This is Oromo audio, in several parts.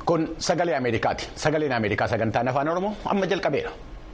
Kun sagalee Ameerikaati. Sagaleen Ameerikaa sagantaan afaan Oromoo amma jalqabeera.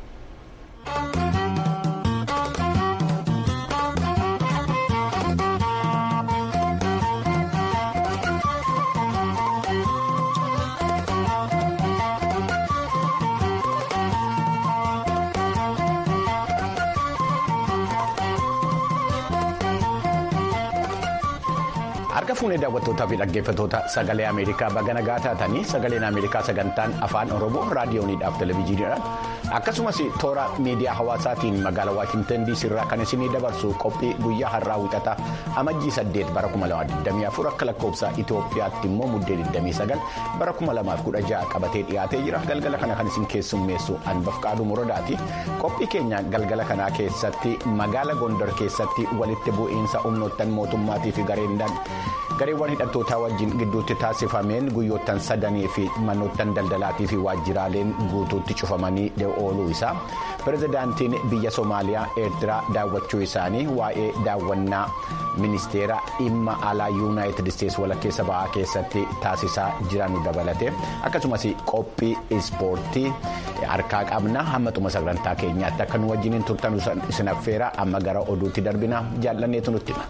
Harka fuunee daawwattootaa fi dhaggeeffattoota sagalee Ameerikaa baga nagaa taatanii sagaleen Ameerikaa sagantaan afaan Oromoo raadiyooniidhaaf televezyiiniidhaan akkasumas toora miidiyaa hawaasaatiin magaalaa Waashintan DC irraa kan isinii dabarsu qophii guyyaa har'aa wixataa amajjii 8 bara 2024 akka lakkoofsa Itoophiyaatti immoo muddee 29 bara 2016 qabatee dhiyaatee jira galgala kana kan isin keessummeessu Anbaf Qaaduu Muradaati qophii keenya galgala kanaa keessatti magaala Gondar keessatti walitti bu'iinsa humnoottan mootummaatii fi gareendaan. gareewwan hidhattootaa wajjin gidduutti taasifameen guyyoottan sadanii fi manoottan daldalaatii fi waajjiraaleen guutuutti cufamanii ooluu isaa pirezidaantiin biyya soomaaliyaa eertiraa daawwachuu isaanii waa'ee daawwannaa ministeera dhimma alaa yuunaayitid isteetsi walakkeessa ba'aa keessatti taasisaa jiran dabalate akkasumas qophii ispoortii harkaa qabna hamma xumura sagantaa keenyaatti akka nu wajjiniin turtan isin affeera amma gara oduutti darbina jaallanneetu nutti hima.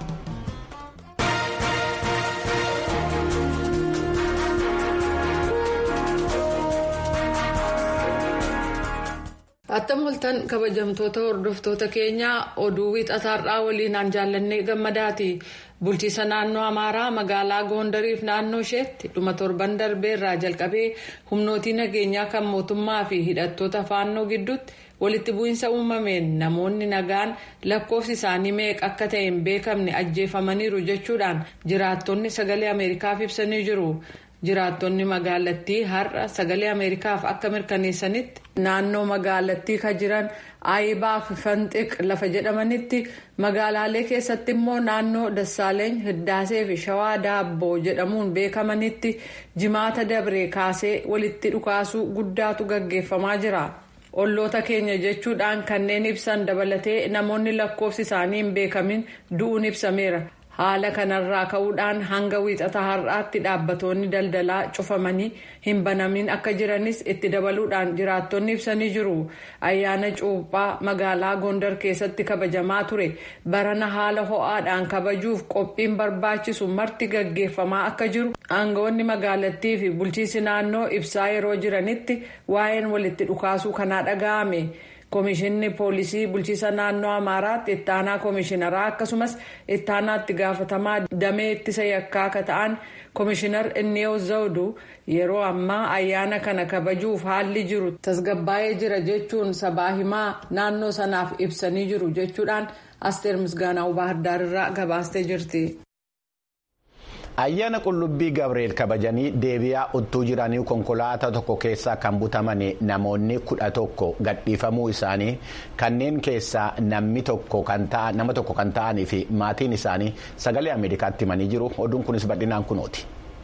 attam oltan kabajamtoota hordoftoota keenyaa oduu wixataarraa waliinaan jaallannee gammadaati bulchiisa naannoo amaaraa magaalaa goondariif naannoo isheetti dhuma torban darbeerraa jalqabee humnootii nageenyaa kan mootummaa fi hidhattoota faannoo gidduutti walitti bu'iinsa uumameen namoonni nagaan lakkoofsi isaanii meeqa akka ta'e hin beekamne ajjeefamaniiru jechuudhaan jiraattonni sagalee ameerikaaf ibsanii jiru. jiraattonni magaalattii har'a sagalee ameerikaaf akka mirkaneessanitti naannoo magaalattii kan jiran aayibaa fi fanxiq lafa jedhamanitti magaalaalee keessatti immoo naannoo dassaaleeny hiddaasee fi shawaa daabboo jedhamuun beekamanitti jimaata dabree kaasee walitti dhukaasuu guddaatu gaggeeffamaa jira. olloota keenya jechuudhaan kanneen ibsan dabalatee namoonni lakkoofsi isaanii hin beekamin du'uun ibsameera. haala kanarraa ka'uudhaan hanga wiixata har'aatti dhaabbatoonni daldalaa cufamanii hin banamin akka jiranis itti dabaluudhaan jiraattonni ibsanii jiru ayyaana cuuphaa magaalaa gondar keessatti kabajamaa ture barana haala ho'aadhaan kabajuuf qophiin barbaachisu marti gaggeeffamaa akka jiru aangawoonni magaalattii fi bulchiisi naannoo ibsaa yeroo jiranitti waa'een walitti dhukaasuu kanaa dhaga'ame. Koomishinni poolisii bulchiisa naannoo Amaaraatti ittaanaa koomishinaraa akkasumas ittaanaatti gaafatamaa damee ittisa yakkaa akka ta'an koomishinar Inniyew Zawdu yeroo ammaa ayyaana kana kabajuuf haalli jiru tasgabbaa'ee jira jechuun sabaa himaa naannoo sanaaf ibsanii jiru jechuudhaan Asteer Misgaanaa Baahirdaar irraa gabaastee jirti. ayyaana qullubbii gabriel kabajanii deebi'aa uttuu jiranii konkolaataa tokko keessaa kan butaman namoonni kudha tokko gadhiifamuu isaanii kanneen keessaa namni tokko kan ta'anii fi maatiin isaanii sagalee ameerikaatti himanii jiru oduun kunis bal'inaan kunooti.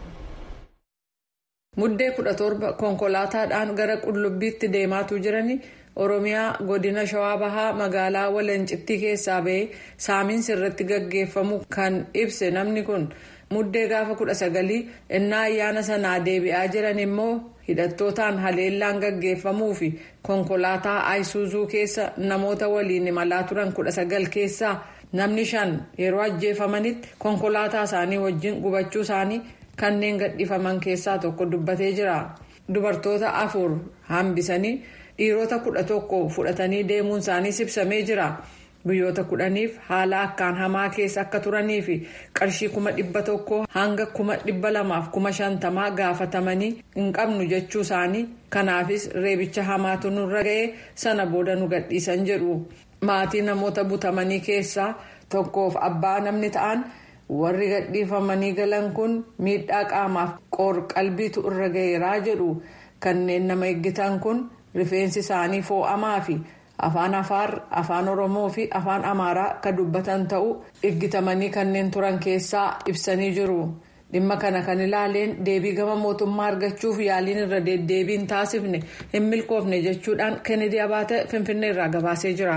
muddee kudha torba konkolaataadhaan gara qullubbiitti deemaatuu jiranii oromiyaa godina shawaa bahaa magaalaa walancittii keessaa ba'ee saamiinsi irratti gaggeeffamu kan ibse namni kun. muddee gaafa kudha sagalii innaa ayyaana sanaa deebi'aa jiran immoo hidhattootaan haleellaan gaggeeffamuu fi konkolaataa ayisuuzuu keessa namoota waliin imalaa turan kudha sagal keessaa namni shan yeroo ajjeefamanitti konkolaataa isaanii wajjin gubachuu isaanii kanneen gadhiifaman keessaa tokko dubbatee jira dubartoota afur hambisanii dhiirota kudha tokko fudhatanii deemuun isaanii ibsamee jira. guyyoota kudhaniif haala akkaan hamaa keessa akka turanii fi qarshii kuma dhibba tokko hanga kuma dhibba lamaaf kuma shantamaa gaafatamanii hin qabnu jechuu isaanii kanaafis reebicha hamaatu nurra ga'ee sana booda nu gadhiisan jedhu maatii namoota butamanii keessaa tokkoof abbaa namni ta'an warri gadhiifamanii galan kun miidhaa qaamaaf qoor qalbiitu irra ga'eeraa jedhu kanneen nama eeggitan kun rifeensi isaanii foo'amaa fi. afaan afaar afaan oromoo fi afaan amaaraa kan dubbatan ta'uu eeggatamanii kanneen turan keessaa ibsanii jiru dhimma kana kan ilaaleen deebii gama mootummaa argachuuf yaaliin irra deddeebiin taasifne hin milkoofne jechuudhaan kennedy abaate finfinnee irraa gabaasee jira.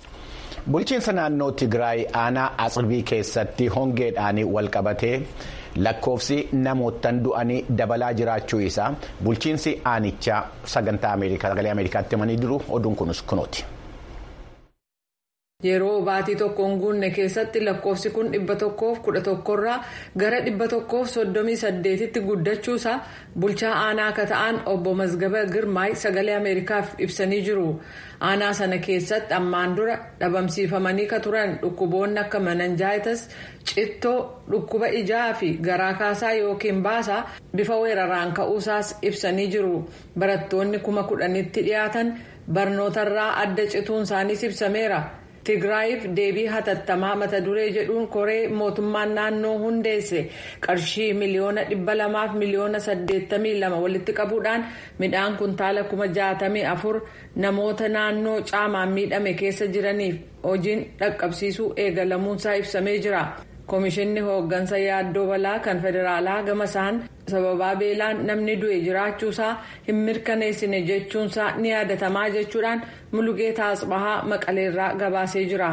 bulchiinsa naannoo tigraay aanaa atsirbii keessatti hongeedhaan walqabatee lakkoofsi namootaan du'anii dabalaa jiraachuu isaa bulchiinsi aanichaa sagantaa ameerikaa sagalee ameerikaatti himanii jiru oduun kunis kunooti. yeroo baatii tokkoon guunne keessatti lakkoofsi kun dhibba tokkoof kudha tokkorraa gara dhibba tokkoof soddomii saddeetitti guddachuusaa bulchaa aanaa akka ta'an obbo Mazgaba Girmaay sagalee Ameerikaaf ibsanii jiru. Aanaa sana keessatti ammaan dura dhabamsiifamanii ka turan dhukkuboonni akka mananjaayitas cittoo dhukkuba ijaa fi garaa kaasaa yookiin baasaa bifa weeraraan ka'uusaas ibsanii jiru. Barattoonni kuma kudhanitti dhiyaatan barnootarraa adda cituun isaaniis ibsameera. Tigraayiif deebii hatattamaa mata duree jedhuun koree mootummaan naannoo hundeesse qarshii miliyoona dhibba lamaaf miliyoona saddeettamii lama walitti qabuudhaan midhaan kuntaala kuma jaatamii afur namoota naannoo caamaan miidhame keessa jiraniif hojiin dhaqqabsiisuu eegalamuunsaa ibsamee jira. Komishinni hooggansa yaaddoo balaa kan federaalaa gama isaan sababaa beelaan namni du'e jiraachuusaa hin mirkaneessine jechuunsaa ni yaadatamaa jechuudhaan mulugeetaa asbahaa maqaleerraa gabaasee jira.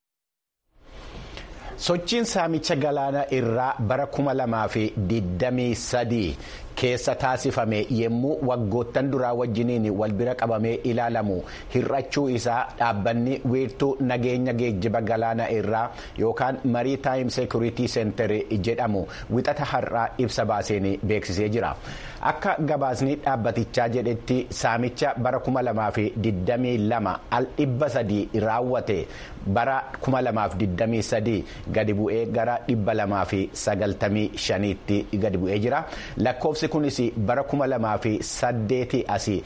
sochiin saamicha galaana irraa bara kuma lamaa fi digdamii sadii keessa taasifame yommuu waggoottan duraa wajjiniin wal bira qabamee ilaalamu hir'achuu isaa dhaabbanni wiirtuu nageenya geejjiba galaana irraa yookaan marii taayim seekuritii seentar jedhamu wixata har'aa ibsa baaseen beeksisee jira akka gabaasni dhaabbatichaa jedhetti saamicha bara kuma lamaa fi digdamii lama al dhibba sadii raawwate bara kuma lamaaf digdamii sadii gadi bu'ee gara dhibba lamaa fi sagaltamii shaniitti gadi bu'ee jira lakkoofsi kunis bara kuma lamaa fi saddeetii asii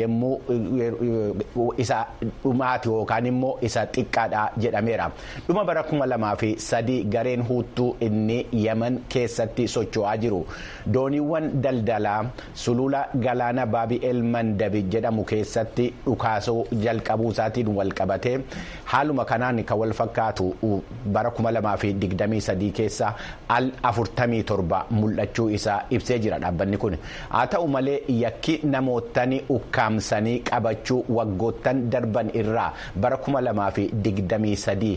yommuu isa dhumaati yookaan immoo isa xiqqaadha jedhameera dhuma bara kuma lamaa fi sadii gareen huuttuu inni yaman keessatti socho'aa jiru dooniiwwan daldalaa sulula galaana baabi'eel mandabi jedhamu keessatti dhukaasuu jalqabuu isaatiin wal qabatee haaluma kanaan kan wal fakkaatu bara kuma lamaa fi digdamii sadii keessa al afurtamii torba mul'achuu isaa ibsee jira dhaabbanni kun haa ta'u malee yakki namootni ukkaamsanii qabachuu waggoottan darban irraa bara kuma lamaa fi digdamii sadii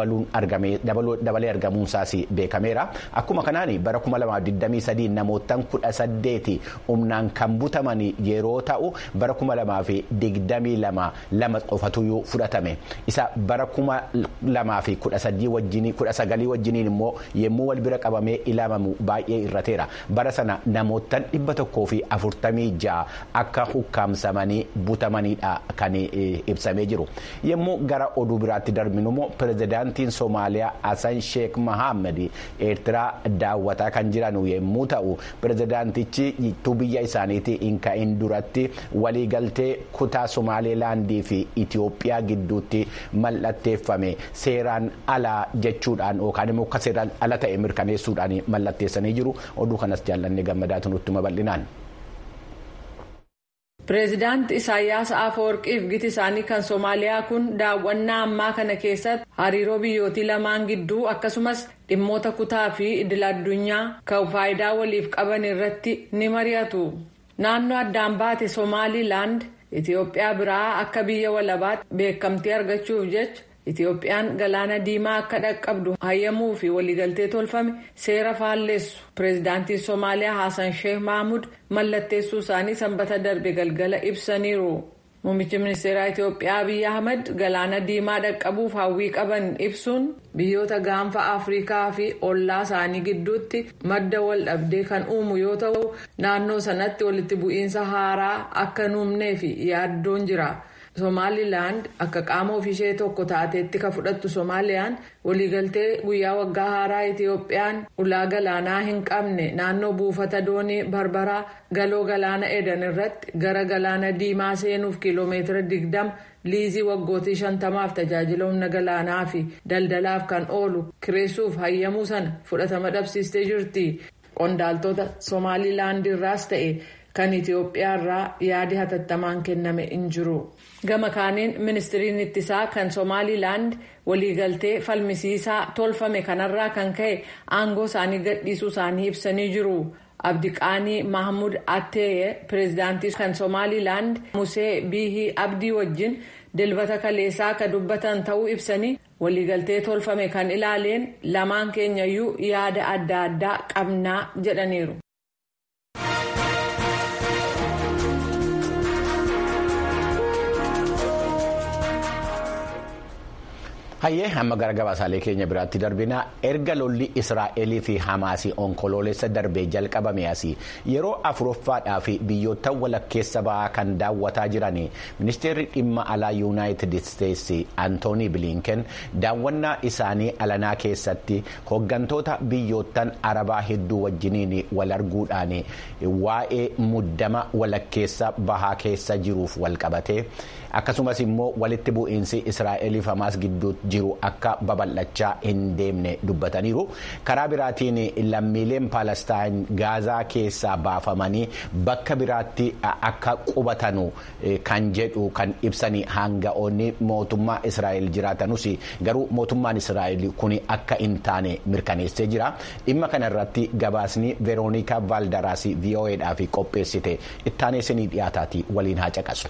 dabalee argamuunsaas beekameera akkuma kanaan bara kuma lamaa fi digdamii sadii namoottan kudha saddeeti humnaan kan butaman yeroo ta'u bara kuma lamaa fi digdamii lama lama qofatuyyuu fudhatame isa bara kuma lamaa fi kudha sadii wajjinii kudha sagalii wajjiniin immoo yommuu wal bira qabamee ilaalamu baay'ee irrateera bara sana namoottan dhibba tokkoo fi afurtamii ja'a akka hukkaamsamanii butamanidha kan ibsamee jiru yommuu gara oduu biraatti darbinu immoo pirezidaantiin soomaaliyaa hasan sheek mahammad eertiraa daawwataa kan jiran yommuu ta'u pirezidaantichi biyya isaaniitii hin ka'in duratti waliigaltee kutaa somaalilaandii fi itiyoophiyaa gidduutti mallatteeffame seeraan alaa jechuudhaan yookaan immoo akka seeraan ala ta'e mirkaneessuudhaan mallatteessanii jiru oduu kanas jaallanne gammadaatu nutti bal'inaan. pireezidaanti isaayyaas afawarqiif giti isaanii kan soomaaliyaa kun daawwannaa ammaa kana keessatti hariiroo biyyootii lamaan gidduu akkasumas dhimmoota kutaa fi idil-addunyaa kan faayidaa waliif qaban irratti ni mari'atu naannoo addaan baate soomaalilaand itiyoophiyaa biraa akka biyya walabaatti beekamtii argachuuf jecha itiyoophiyaan galaana diimaa akka dhaqqabdu hayyamuu fi waliigaltee tolfame seera faalleessu pireezidaantiin soomaaliyaa haasan sheekh mahmud mallatteessuu isaanii sanbata darbe galgala ibsaniiru muummichi ministeeraa itiyoophiyaa abiy ahmad galaana diimaa dhaqqabuuf hawwii qaban ibsuun biyyoota gaanfa afrikaa fi ollaa isaanii gidduutti madda wal dhabdee kan uumu yoo ta'u naannoo sanatti walitti bu'iinsa haaraa akka nuumnee fi yaaddoon jira. somaalilaand akka qaama ofiishee tokko taateetti ka fudhattu soomaaliyaan waliigaltee guyyaa waggaa haaraa itiyoophiyaan ulaa galaanaa hin qabne naannoo buufata doonii barbaraa galoo galaana edan irratti gara galaana diimaa seenuuf kiiloomeetira digdama liizii waggootii shantamaaf tajaajila humna galaanaa fi daldalaaf kan oolu kireessuuf hayyamuu sana fudhatama dhabsiistee jirti qondaaltota somaalilaandirraas ta'e. kan itiyoophiyaarraa yaadi hatattamaan kenname hin jiru gama kaaniin ministiriin ittisaa kan soomaalilaand waliigaltee falmisiisaa tolfame kanarraa kan ka'e aangoo isaanii gadhiisuu isaanii ibsanii jiru abdiqaanii mahmud attee pireezidaantii kan soomaalilaand musee biihii abdii wajjin dilbata kaleessaa ka dubbatan ta'uu ibsanii waliigaltee tolfame kan ilaaleen lamaan keenyayyuu yaada adda addaa qabnaa jedhaniiru. hayyee hamma gara gabaasaalee keenya biraatti darbina erga lolli israa'elii fi hamaasii onkoloolessa darbee jalqabame asii yeroo afuroffaadhaa fi biyyoota walakkeessa ba'aa kan daawwataa jiran ministeerri dhimma alaa yuunaayitid isteetsi antoonii bilinken daawwannaa isaanii alanaa keessatti hooggantoota biyyoottan arabaa hedduu wajjiniin wal arguudhaan waa'ee muddama walakkeessa bahaa keessa jiruuf walqabate akkasumas immoo walitti bu'iinsi israa'elii fi hamaas gidduu jiru akka babal'achaa hin deemne dubbataniiru karaa biraatiin lammiileen paalestaan gaazaa keessaa baafamanii bakka biraatti akka qubatanu kan jedhu kan ibsanii hanga'oonni mootummaa israa'el jiraatanus garuu mootummaan israa'el kun akka hin taane mirkaneessee jira dhimma kana irratti gabaasni veeroonikaa vaaldaraas vo'eedhaaf qopheessite ittaaneessinii dhiyaataati waliin haa caqasu.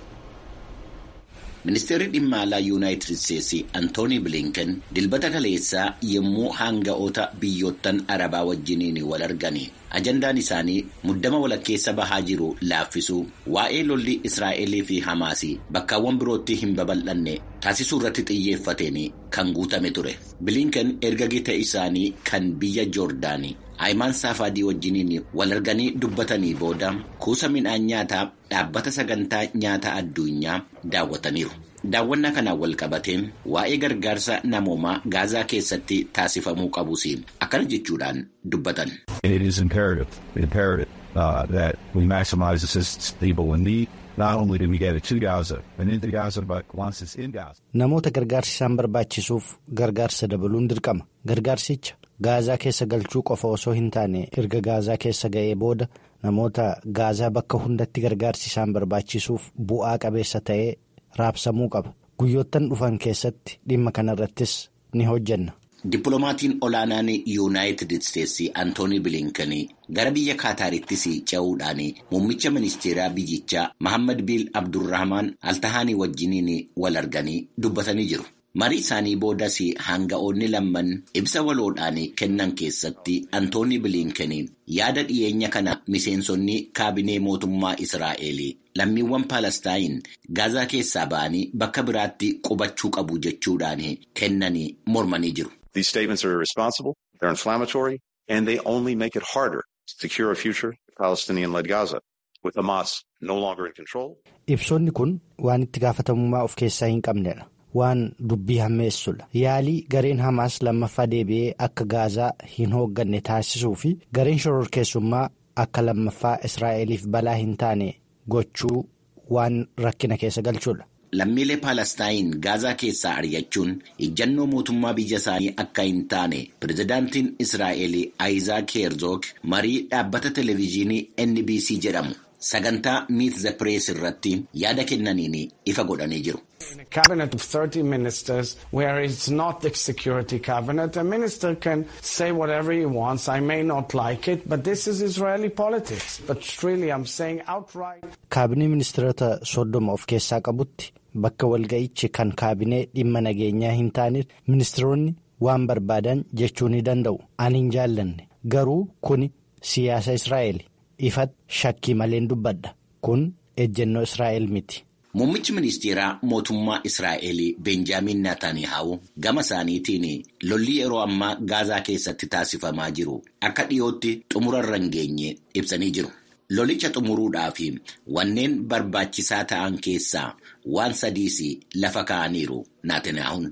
Ministeerri dhimma alaa Yuunaayitid Isteetsi Antoonii Bilinken dilbata kaleessaa yommuu hanga'oota biyyoottan Arabaa wajjiniin wal argani. Ajandaan isaanii muddama walakkeessa bahaa jiru laaffisuu waa'ee lolli Israa'elii fi Hamaasii bakkaawwan birootti hin babal'anne taasisuu irratti xiyyeeffateen kan guutame ture. Bilinken erga gita isaanii kan biyya Joordaanii Ayimaan Saafaadii wajjiniin wal arganii dubbatanii booda kuusa midhaan nyaataa dhaabbata sagantaa nyaata addunyaa daawwataniiru. Daawwannaa kanaan wal qabateen waa'ee gargaarsa namoomaa gaazaa keessatti taasifamuu qabus akkana jechuudhaan dubbatan. It is imperative, imperative uh, that we maximize assistance to people in need. Not only do we get it to Gaza and into Gaza, but once it's in Gaza. Namoota gargaarsi isaan barbaachisuuf gargaarsa dabaluun dirqama. Gargaarsicha gaazaa keessa galchuu qofa osoo hin taane erga gaazaa keessa ga'ee booda namoota gaazaa bakka hundatti gargaarsi isaan barbaachisuuf bu'aa qabeessa ta'ee raabsamuu qaba. Guyyoottan dhufan keessatti dhimma kanarrattis ni hojjenna. Dippiloomatiin olaanaan Yuunaayitid Isteetsi Antoonii Bilinken gara biyya Kaataarittis ce'uudhaan muummicha ministeeraa biyyichaa Mahammad Bil Abdurrahmaan Altahaanii wajjiniin wal arganii dubbatanii jiru. Marii isaanii boodas hanga'oonni lamman ibsa waloodhaan kennan keessatti Antoonii Bilinken yaada dhiyeenya kana miseensonni kaabinee mootummaa Israa'el lammiiwwan Paalestaayin gaazaa keessaa ba'anii bakka biraatti qubachuu qabu jechuudhaan kennanii mormanii jiru. These statements are irresponsible, they're inflammatory, and they only make it harder to secure a future Palestinian-led Gaza, with Hamas no longer in control. Ibsoonni kun waan itti gaafatamummaa of keessaa hin qabnedha. Waan dubbii hammeessudha. Yaalii gareen Hamaas lammaffaa deebi'ee akka gaazaa hin hoogganne taasisuu fi gareen shororkeessummaa akka lammaffaa Israa'eliif balaa hin taane gochuu waan rakkina keessa galchudha. Lammiilee Paalestaayin gaazaa keessaa ari'achuun ijjannoo mootummaa biyya isaanii akka hin taane pirezidaantiin Israa'el Ayizaak Heerzoog marii dhaabbata televezyiinii NBC jedhamu sagantaa Meet the Press irratti yaada kennaniin ifa godhanii jiru. In a cabinet of 30 ministers where it's not the security cabinet, a minister can say whatever he wants. I may not like it, but this is Israeli politics. But really, I'm saying outright. Kaabinee ministeerota soddoma of keessaa qabutti bakka walga'ichi kan kaabinee dhimma nageenyaa hin taaneef ministeeronni waan barbaadan jechuu ni danda'u. Ani hin jaallanne garuu kuni siyaasa Israa'el ifatti shakkii maleen dubbadha. Kun ejjennoo Israa'el miti. Muummichi ministeeraa mootummaa Israa'el Benjaamin Naataaniyaahu gama isaaniitiin lolli yeroo ammaa gaazaa keessatti taasifamaa jiru akka dhiyootti xumura irra hin geenye ibsanii jiru. Lolicha xumuruudhaaf wanneen barbaachisaa ta'an keessaa waan sadiis lafa kaa'aniiru Naataaniyaahun.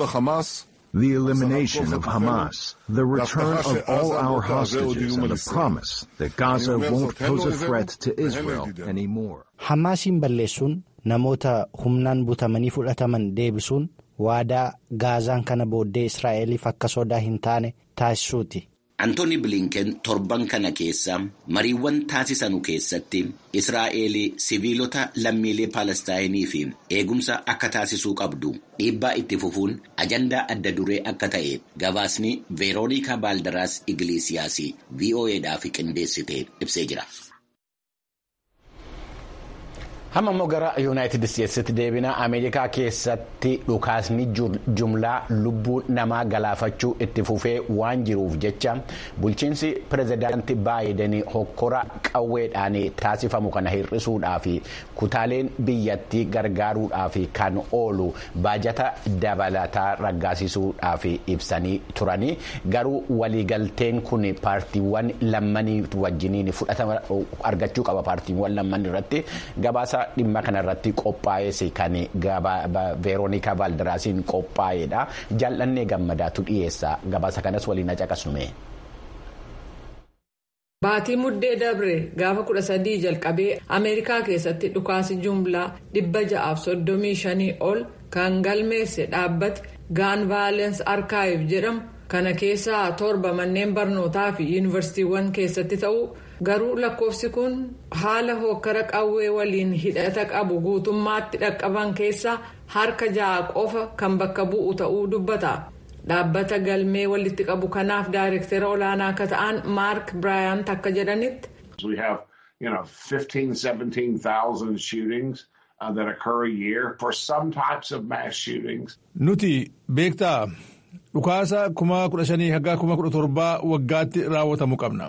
The elimination of Hamas, the return of all our hostages, and the promise that Gaza won't pose a threat to Israel anymore. Hamaasiin balleessuun namoota humnaan butamanii fudhataman deebisuun waadaa gaazaan kana booddee Israa'eliif akka sodaa hin taane taasisuuti. Antooni Bilinken torban kana keessa mariiwwan taasisanu keessatti Israa'el siviilota lammiilee Paalestaayinii fi eegumsa akka taasisuu qabdu dhiibbaa itti fufuun ajandaa adda duree akka ta'e gabaasni Veeroonikaa Baaldaraas Igleesiyaas VOAdhaaf qindeessite ibsee jira. Hamma immoo gara yuunaayitid isteetsitti deebina ameerikaa keessatti dhukaasni jumlaa lubbuu namaa galaafachuu itti fufee waan jiruuf jecha bulchiinsi pirezidaantii baayiden hokkora qawweedhaan taasifamu kana hir'isuudhaaf kutaaleen biyyattii gargaaruudhaaf kan oolu baajata dabalataa raggaasisuudhaaf ibsanii turanii garuu waliigalteen kun paartiiwwan lammanii wajjiniin fudhatama argachuu qaba paartiiwwan lamman irratti gabaasa. dhimma kanarratti qophaa'es kan veeroonikaa vaaldiraasiin qophaa'edha jaalladhee gammadaatu dhiyeessa gabaasa kanas waliin caqasnume. Baatii muddee dabre gaafa kudha sadii jalqabee Ameerikaa keessatti dhukaasi jumlaa dhibba ja'aaf soddomii shanii ol kan galmeesse dhaabbate gaan vaaleensi arkaayif jedhamu kana keessaa torba manneen barnootaa fi yuunivarsiitiiwwan keessatti ta'u. garuu lakkoofsi kun haala hokkara qawwee waliin hidhata qabu guutummaatti dhaqqaban keessaa harka ja'a qofa kan bakka bu'u ta'uu dubbata dhaabbata galmee walitti qabu kanaaf daayirektera olaanaa akka ta'an maark biraayant akka jedhanitti. we have you know 15 17,000 shootings uh, that occur a year for some types of mass shootings. nuti beektaa dhukaasa kuma kudha shanii hanga kuma kudha torbaa waggaatti raawwatamu qabna.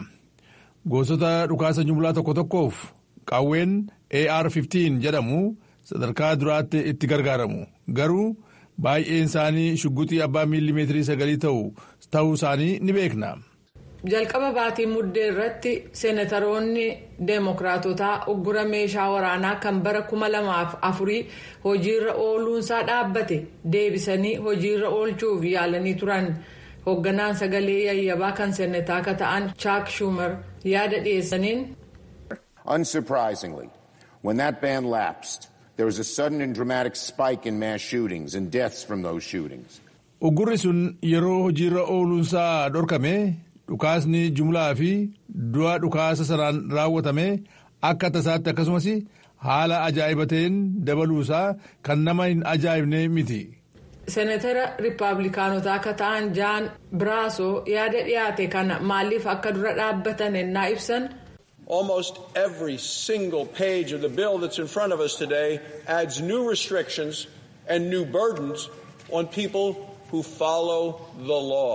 gosoota dhukaasa jumlaa tokko tokkoof qawween ar-15 jedhamu sadarkaa duraatti itti gargaaramu garuu baay'een isaanii shugguxii abbaa miilimeetirii sagalii ta'u ta'uu isaanii ni beekna. jalqaba baatii muddee irratti seenataroonni deemokiraatotaa uggura meeshaa waraanaa kan bara kuma lamaaf afurii hojiirra ooluunsaa dhaabbate deebisanii hojiirra oolchuuf yaalanii turan. hoogganaan sagalee yayyabaa kan seenataa akka ta'an chaak schumer yaada dhiyeessaniin. Unsurprisingly, when that ban lapsed, there was a sudden and dramatic spike in mass shootings and deaths from those shootings. Uggurri sun yeroo hojiirra ooluunsaa dhorkame dhukaasni jumlaa fi du'a dhukaasa sanaan raawwatame akka tasaatti akkasumas haala ajaa'ibateen dabaluusaa kan nama hin ajaa'ibne miti. seenatara riippaabilikaanotaa akka ta'an jaan biraasoo yaada dhiyaate kana maaliif akka dura dhaabbatan ennaa ibsan. Almost every single page of the bill that's in front of us today adds new restrictions and new burdens on people who follow the law.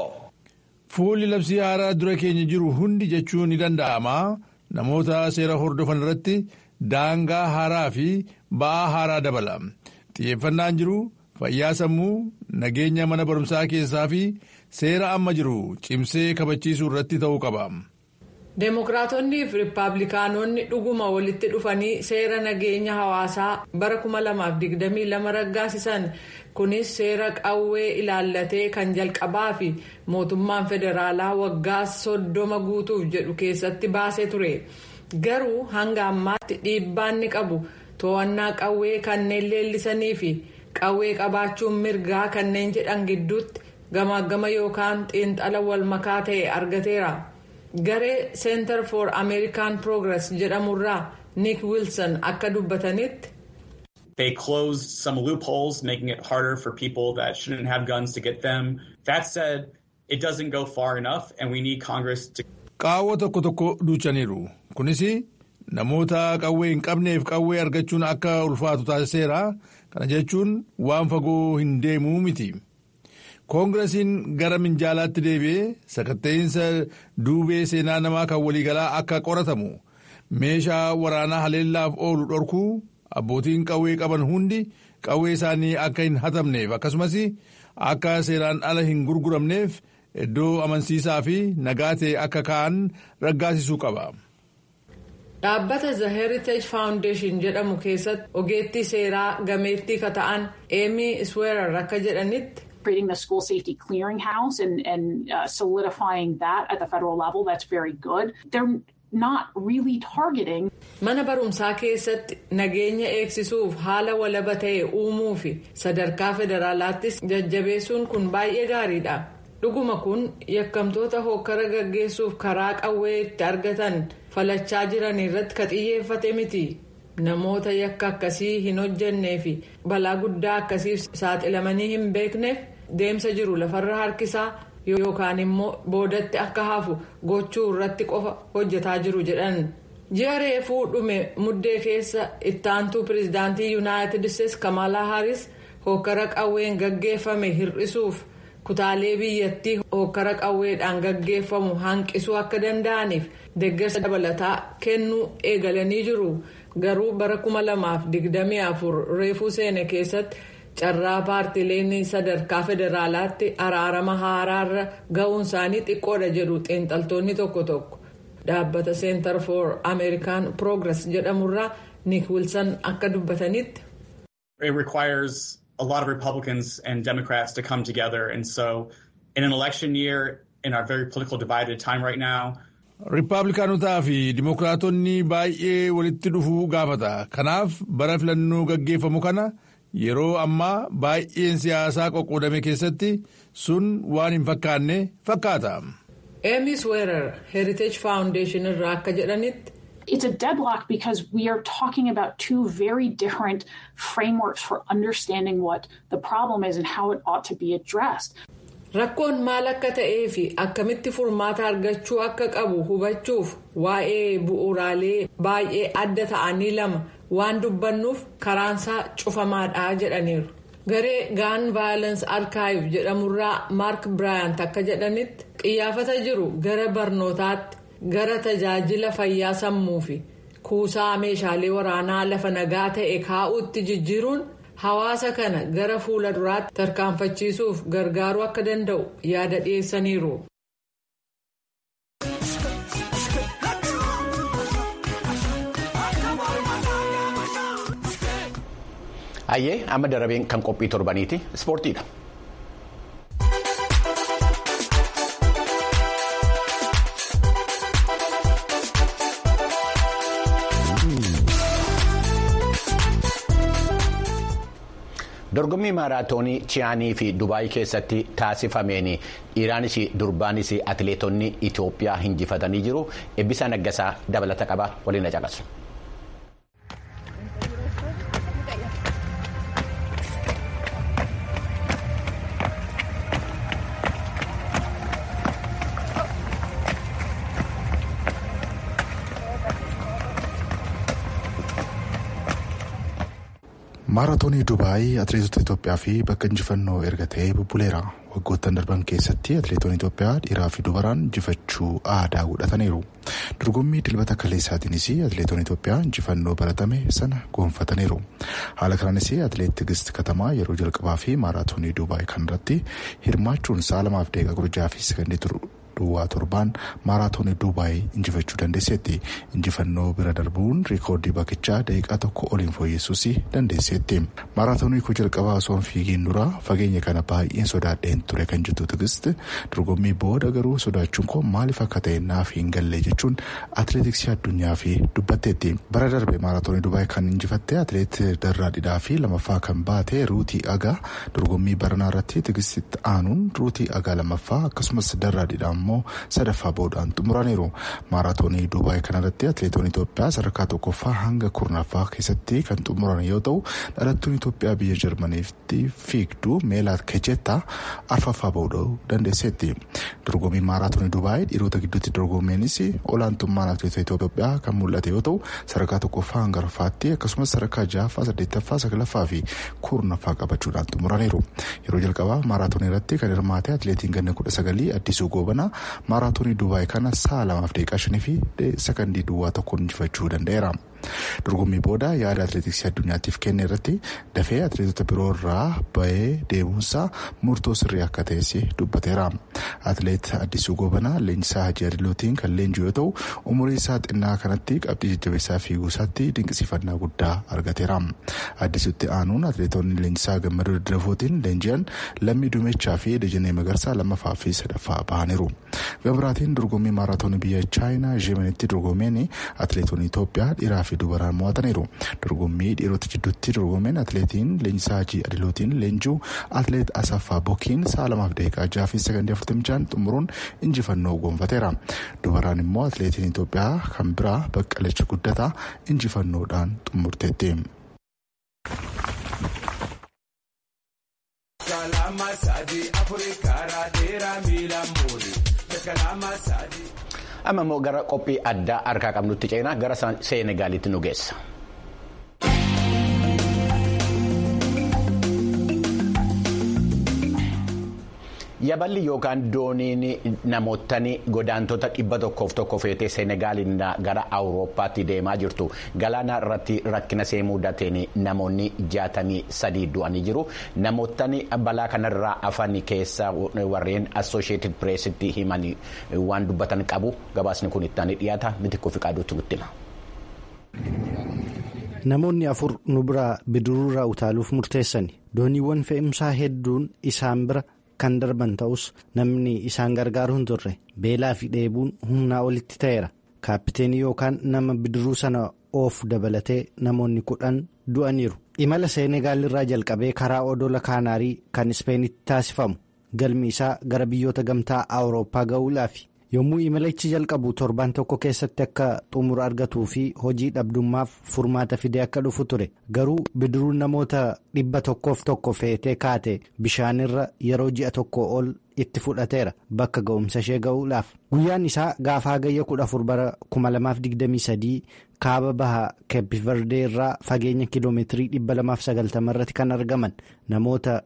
Fuulli labsii haaraa dura keenya jiru hundi jechuun ni danda'ama. Namoota seera hordofan irratti daangaa haaraa fi ba'aa haaraa dabala. Xiyyeeffannaan jiru. fayyaa sammuu nageenya mana barumsaa keessaa fi seera amma jiru cimsee kabachiisuu irratti ta'uu qaba. deemokiraatonnii fi riippaabilikaanonni dhuguma walitti dhufanii seera nageenya hawaasaa bara 2022 raggaasisan kunis seera qawwee ilaallatee kan jalqabaa fi mootummaan federaalaa waggaa soddoma guutuuf jedhu keessatti baasee ture garuu hanga ammaatti dhiibbaan ni qabu to'annaa qawwee kanneen leellisanii fi. qawwee qabaachuun mirgaa kanneen jedhan gidduutti gamaagama yookaan xiinxala walmakaa ta'e argateera garee center for american progress jedhamurraa nick wilson akka dubbatanitti. They closed some loopholes, making it harder for people that shouldn't have guns to get them. That said, it doesn't go far enough, and we need Congress to. Qaawwa tokko tokko duuchaniiru. Kunis namoota qawwee hin qabneef qawwee argachuun akka ulfaatu taasiseera. Kana jechuun waan fagoo hin deemuu miti. Koongiresiin gara minjaalaatti deebi'ee sakatta'insa duubee seenaa namaa kan waliigalaa akka qoratamu meeshaa waraanaa haleellaaf oolu dhorkuu abbootiin qawwee qaban hundi qawwee isaanii akka hin hatamneef akkasumas akka seeraan ala hin gurguramneef iddoo amansiisaa fi nagaa ta'e akka ka'an raggaasisuu qaba. dhaabbata the heritage foundation jedhamu keessatti ogeettii seeraa gameettii ka ta'an eemii isweerar akka jedhanitti. creating the school safety clearinghouse and, and uh, solidifying that at the federal level, that's very good. They're not really targeting. Mana barumsaa keessatti nageenya eegsisuuf haala walaba ta'e uumuu fi sadarkaa federaalaattis jajjabeessuun kun baay'ee gaariidha. Dhuguma kun yakkamtoota hokkara gaggeessuuf karaa qawwee itti argatan falachaa jiran irratti ka xiyyeeffate miti. Namoota yakka akkasii hin hojjennee fi balaa guddaa akkasiif saaxilamanii hin beekneef deemsa jiru lafarra harkisaa yookaan immoo boodatti akka hafu gochuu irratti qofa hojjetaa jiru jedhan ji'a reefuu dhume muddee keessa ittaantuu pireezidaantii yuunaayitid isteetsi kamalaa haaris hokkara qawween gaggeeffame hir'isuuf kutaalee biyyattii hokkara qawweedhaan gaggeeffamu hanqisuu akka danda'aniif deeggarsa dabalataa kennuu eegalanii jiru garuu bara 2024 reefuu seene keessatti. carraa paartileen sadarkaa federaalaatti araarama haaraarra ga'uun isaanii xiqqoodha jedhu xiinxaltoonni tokko tokko dhaabbata center for american progress jedhamurraa nick wilson akka dubbatanitti. it requires a lot of republicans and democrats to come together and so in an election year in our very political divided time right now. riippaabilikaanotaa fi dimokiraatonni baay'ee walitti dhufuu gaafata kanaaf bara filannoo gaggeeffamu kana. yeroo ammaa baay'een siyaasaa qoqqoodame keessatti sun waan hin fakkaanne fakkaata. Emis Weerar Heritage Foundation irraa akka jedhanitti. It's a deadlock because we are talking about two very different frameworks for understanding what the problem is and how it ought to be addressed. Rakkoon maal akka ta'ee fi akkamitti furmaata argachuu akka qabu hubachuuf waa'ee bu'uuraalee baay'ee adda ta'anii lama waan dubbannuuf karaansaa cufamaadha jedhaniiru. Garee gaan vaayilans arkaayif jedhamurraa maark biraayant akka jedhanitti qiyyaafata jiru gara barnootaatti gara tajaajila fayyaa sammuu fi kuusaa meeshaalee waraanaa lafa nagaa ta'e kaa'uutti jijjiiruun. hawaasa kana gara fuula duraatti tarkaanfachiisuuf gargaaruu akka danda'u yaada dhiyeessaniiru. Hayyee amma darabeen kan qophii torbaniiti ispoortiidha. dorgommii maaraatoonii chiyaanii fi dubaayii keessatti taasifameen dhiiraanis durbaanis atileetonni itiyoophiyaa injifatanii jiru eebbisaa naggasaa dabalata qaba waliin caqasu. maaraatoonii dubaayii atileetota itoophiyaa fi bakka injifannoo erga ta'ee bubbuleera waggoottan darban keessatti atileetonni itoophiyaa dhiiraa fi dubaraan injifachuu aadaa godhataniiru dorgommii dilbata kaleessaatiinis atileetonni itoophiyaa injifannoo baratame sana goonfataniiru haala kanaanis atileet tigist katamaa yeroo jalqabaa fi maaraatoonii dubaayii kanarratti hirmaachuun sa'a lamaaf daqiiqaa kudha jaha fi sekondii turu. duwwaa torbaan maaraatoonii duubaayii injifachuu dandeesseetti injifannoo bira darbuun riikoordii bakkichaa daqiiqaa tokko oliin fooyyessuus dandeesseetti maaraatoonii koo jalqabaa osoo hin fiigiin dura fageenya kana baay'een sodaadheen ture kan jettu tigist dorgommii booda garuu sodaachuun koo maaliif akka ta'e naaf hin galle jechuun atileetiksii addunyaa fi dubbatteetti bara darbe maaraatoonii duubaayii kan injifatte atileet darraa dhidhaa fi lamaffaa kan baate ruutii agaa dorgommii baranaa irratti tigistitti aanuun ruutii agaa lamaffaa akkasumas darraa dhidhaa immoo sadaffaa boodaan xumuraniiru maaraatoonii duubaayii kanarratti atileetonni itoophiyaa sadarkaa tokkoffaa hanga kurnaffaa keessatti kan xumuran yoo ta'u dhalattuun itoophiyaa biyya jarmaniitti fiigduu meelaat kejettaa arfaffaa bahuu dandeesseetti dorgommii maaraatoonii duubaayii dhiirota gidduutti dorgommeenis olaantummaan atileetota itoophiyaa kan mul'ate yoo ta'u sadarkaa tokkoffaa hanga arfaffaatti akkasumas sadarkaa ja'affaa saddeettaffaa saglaffaa fi kurnaffaa qabachuudhaan xumuraniiru yeroo jalqabaa maaraatoonii irratti kan hirmaate atileetiin ganna kudha sagalii addisuu goobanaa maaraatoonii duubaayii kana sa'a lamaaf daqiiqaa shanii fi sakandii duwwaa tokkoon injifachuu danda'eera. dorgommii booda yaada atileetiksii addunyaatiif kenne irratti dafee atileetota biroo irraa bahee deemuunsaa murtoo sirrii akka ta'es dubbateera. atileet addisuu gobanaa leenjisaa hajii adilootiin kan leenji'u yoo ta'u umurii isaa xinnaa kanatti qabxii jajjabeessaa fiiguusaatti dinqisiifannaa guddaa argateera. addisuutti aanuun atileetonni leenjisaa gammadoo daddafootiin leenji'an lammii duumechaa fi dajanee magarsaa lammaffaa fi sadaffaa bahaniiru. gabiraatiin dorgommii maaraatoonii biyya chaayinaa jeemanitti dorgomeen atileetonni itoophiyaa dhiiraa fi dubaraan mo'ataniiru dorgommii dhiirota jidduutti dorgomeen atileetiin leenjisaa hajii adilootiin leenji'u atileet asaffaa bokiin sa'a lamaaf daqiiqaa jaha fi sakandii afurtamii ja'an xumuruun injifannoo gonfateera dubaraan immoo atileetiin itoophiyaa kan biraa baqqalachi guddataa injifannoodhaan xumurteetti. amma immoo gara qophii addaa harkaa qabnutti ceenaa gara seenegaalitti nu geessa. yaballi yookaan dooniin namootni godaantota dhibba tokkoof tokko feetee seenegaaliin gara awurooppaatti deemaa jirtu galaana irratti rakkina see mudateen namoonni jaatamii sadii du'anii jiru namootni balaa kanarraa afan keessa warreen assosheetid pireesitti himan waan dubbatan qabu gabaasni kun itti dhiyaata mitikkoo fi qaaduutti guttima. namoonni afur nu bira bidiruurraa utaaluuf murteessani dooniiwwan fe'umsaa hedduun isaan bira. kan darban ta'us namni isaan gargaaru hin turre beelaa fi dheebuun humnaa olitti ta'eera kaappiteenii yookaan nama bidiruu sana oof dabalatee namoonni kudhan du'aniiru imala seenegaal irraa jalqabee karaa odola kaanaarii kan ispeenitti taasifamu galmi isaa gara biyyoota gamtaa awurooppaa ga'uudhaafi yommuu imalichi jalqabu torbaan tokko keessatti akka xumura argatuu fi hojii dhabdummaaf furmaata fidee akka dhufu ture garuu bidiruun namoota dhibba tokkoof tokko feetee kaate bishaanirra yeroo ji'a tokko ol itti fudhateera bakka ga'umsa ishee ga'uudhaaf guyyaan isaa gaafa hagayya kudha afur bara 2023 kaaba baha keepiverdee irraa fageenya kiloomeetirii 290 irratti kan argaman namoota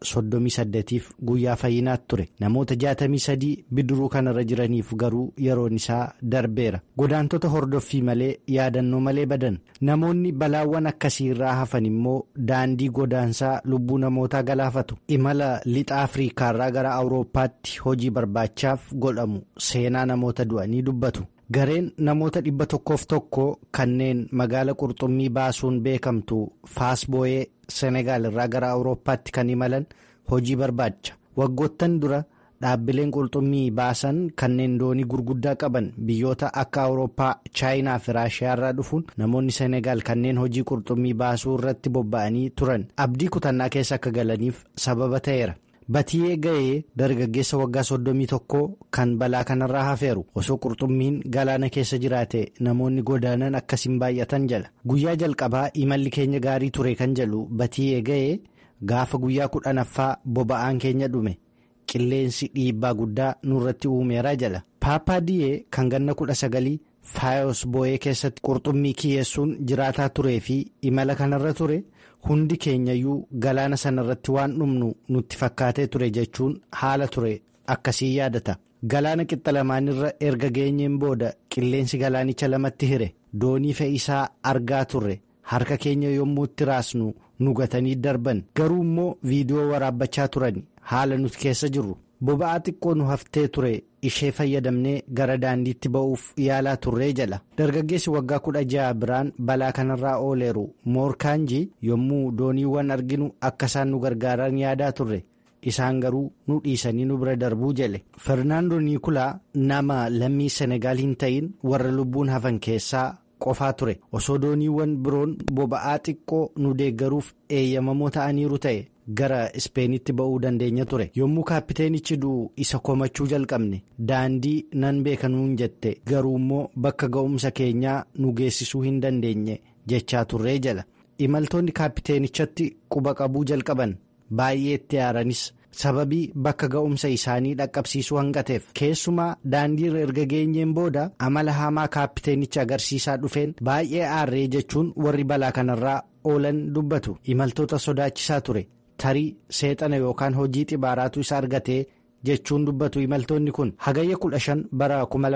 38f guyyaa fayyinaatti ture namoota 63 bidiruu kanarra jiraniif garuu yeroon isaa darbeera godaantota hordoffii malee yaadannoo malee badan namoonni balaawwan akkasii irraa hafan immoo daandii godaansaa lubbuu namootaa galaafatu imala lixa afriikaarraa gara awurooppaatti hojii barbaachaaf godhamu seenaa namoota du'anii dubbatu. gareen namoota dhibba tokkoof tokko kanneen magaala qurxummii baasuun beekamtu faasbooyee senegaal irraa gara awurooppaatti kan imalan hojii barbaacha waggoottan dura dhaabbileen qurxummii baasan kanneen doonii gurguddaa qaban biyyoota akka awurooppaa chaayinaa fi raashiyaa irraa dhufuun namoonni senegaal kanneen hojii qurxummii baasuu irratti bobba'anii turan abdii kutannaa keessa akka galaniif sababa ta'eera. Batiyee ga'ee dargaggeessa waggaa soddomii tokko kan balaa kanarraa hafeeru osoo qurxummiin galaana keessa jiraate namoonni godaanan akkasiin baay'atan jala guyyaa jalqabaa imalli keenya gaarii ture kan jedhu batiyee ga'ee gaafa guyyaa kudhanaffaa boba'aan keenya dhume qilleensi dhiibbaa guddaa nurratti uumeeraa jala paappaadiyee kan ganna kudha sagalii faayos boo'ee keessatti qurxummii kiyyeessuun jiraataa turee fi imala kanarra ture. hundi keenyayyuu galaana sanarratti waan dhumnu nutti fakkaatee ture jechuun haala ture akkasii yaadata galaana qixxa lamaanirra erga geenyeen booda qilleensi galaanicha lamatti hire doonii fe'isaa argaa turre harka keenya yommuu itti raasnu nu gatanii darban garuu immoo viidiyoo waraabbachaa turan haala nuti keessa jirru boba'aa xiqqoo nu haftee ture ishee fayyadamnee gara daandiitti ba'uuf yaalaa turree jala dargaggeessi waggaa kudha ja'a biraan balaa kanarraa ooleeru moorkaanjii yommuu dooniiwwan arginu akka isaan nu gargaaran yaadaa turre isaan garuu nu dhiisanii nu bira darbuu jale fernaandoo niikulaa nama lammii senegaal hin ta'in warra lubbuun hafan keessaa qofaa ture osoo dooniiwwan biroon boba'aa xiqqoo nu deeggaruuf eeyyamamoo ta'aniiru ta'e. gara ispeenitti ba'uu dandeenya ture yommuu kaappiteenichi du'u isa komachuu jalqabne daandii nan beekanuun jette garuu immoo bakka ga'umsa keenyaa nu geessisuu hin dandeenye jechaa turree jala imaltoonni kaappiteenichatti quba qabuu jalqaban baay'ee itti aaranis sababii bakka ga'umsa isaanii dhaqqabsiisuu hanqateef keessumaa daandiirra erga geenyeen booda amala hamaa kaappiteenicha agarsiisaa dhufeen baay'ee aarree jechuun warri balaa kanarraa oolan dubbatu imaltoota sodaachisaa ture. tarii seexana yookaan hojii xibaaraatu isa argatee jechuun dubbatu imaltoonni kun hagayya kudha shan bara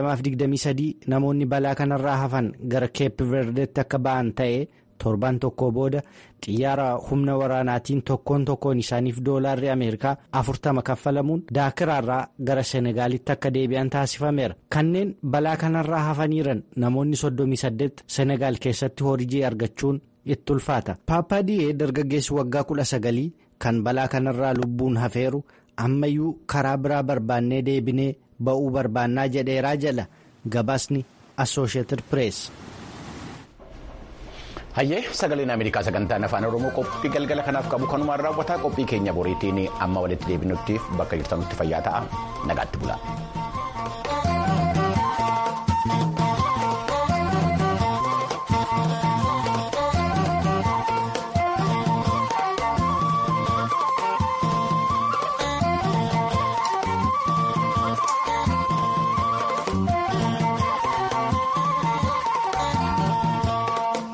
2023 namoonni balaa kanarraa hafan gara keep verdeetti akka ba'an ta'ee torbaan tokko booda xiyyaara humna waraanaatiin tokkoon tokkoon isaaniif doolaarri ameerikaa afurtama kaffalamuun daakiraarraa gara senegaalitti akka deebi'an taasifameera kanneen balaa kanarraa hafaniiran namoonni 38 senegaal keessatti hojii argachuun itti ulfaata paappaadiyee dargaggeessi waggaa kudha sagalii. kan balaa kanarraa lubbuun hafeeru ammayyuu karaa biraa barbaannee deebinee ba'uu barbaannaa jedheeraa jala gabaasni assosheeted pirees. hayyee sagaleen ameerikaa sagantaan afaan oromoo qophii galgala kanaaf qabu kanumaan raawwataa qophii keenya boriitiin amma walitti deebinuttiif bakka jirtanutti fayyaa ta'a nagaatti bulaa.